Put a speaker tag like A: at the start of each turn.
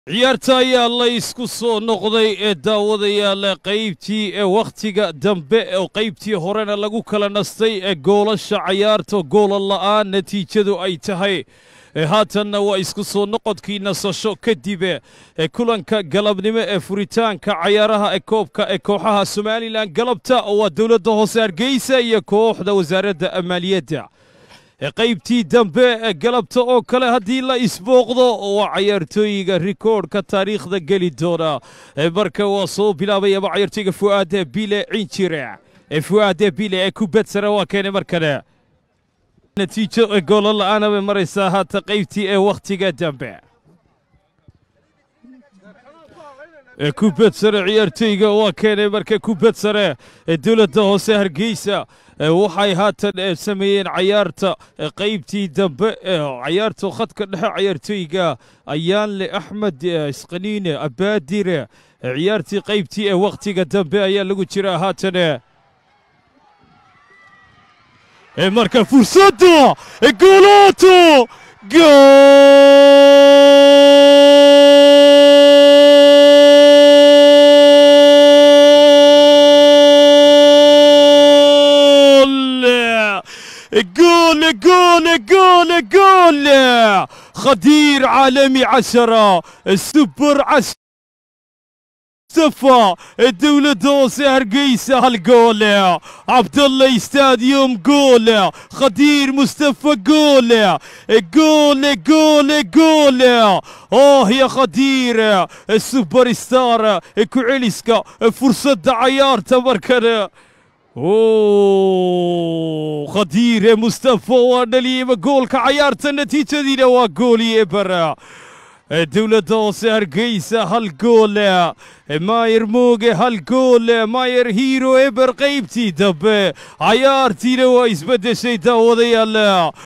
A: ciyaarta ayaa la isku soo noqday ee daawadayaala qaybtii ee wakhtiga dambe oo qaybtii horena lagu kala nastay ee goolasha cayaarta goola la'aan natiijadu ay tahay haatanna waa isku soo noqodkii nasasho kadibe ee kulanka galabnimo ee furitaanka cayaaraha ee koobka ee kooxaha somalilan galabta oo waa dowladda hoose hargeysa iyo kooxda wasaaradda maaliyadda qaybtii dambe ee galabta oo kale haddii la isbooqdo waa cayaartooyiga rikoodhka taariikhda geli doona marka waa soo bilaabayaba cayaartooyga fu'aade bile cinjire ee fu'aade bile ee kubadsara waa keenay markale natiijo ee goolo la'aana bay maraysaa haata qaybtii ee wakhtiga dambe kubad sare ciyaartooyga waa keenay marka kubad sare ee dowladda hoose hargeysa waxay haatan sameeyeen cayaarta qaybtii dambe cayaarta khadka dhexe cayaartooyga ayaanle axmed isqaniine abaadire ciyaartii qaybtii ee wakhtiga dambe ayaa lagu jiraa haatan marka fursadda goolaato جول جول جول جول خدير عالمي عشرة السوبر عشرة مصطفى الدولة دوسي هرقيسة هالجول عبد الله ستاديوم جول خدير مصطفى جول جول جول جول اوه يا خدير السوبر ستار كوعيليسكا فرصة عيار تبركنا اوه خدير مصطفى ونليم جول كعيارة النتيجة دي waa goolii bara dowladda hoose hargeysa hal goole maayer mooge hal goole maayer hiiro eber qaybtii dambe cayaartiina waa isbeddeshay daawadayaal